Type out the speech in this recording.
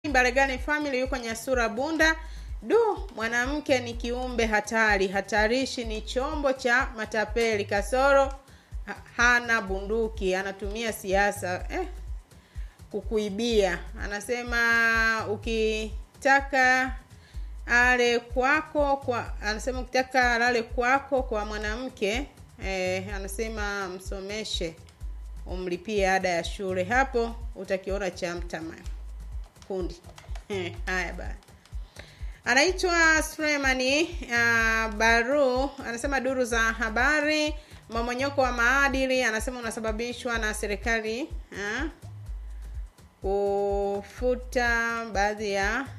Baregani family yuko Nyasura Bunda. Du, mwanamke ni kiumbe hatari, hatarishi, ni chombo cha matapeli. Kasoro ha- hana bunduki, anatumia siasa eh, kukuibia. Anasema ukitaka ale kwako kwa anasema ukitaka alale kwako kwa mwanamke eh, anasema msomeshe umlipie ada ya shule, hapo utakiona cha mtama kundi. Eh, haya bana. Anaitwa Sulemani uh, Baru anasema duru za habari, mmomonyoko wa maadili anasema unasababishwa na serikali uh, kufuta baadhi ya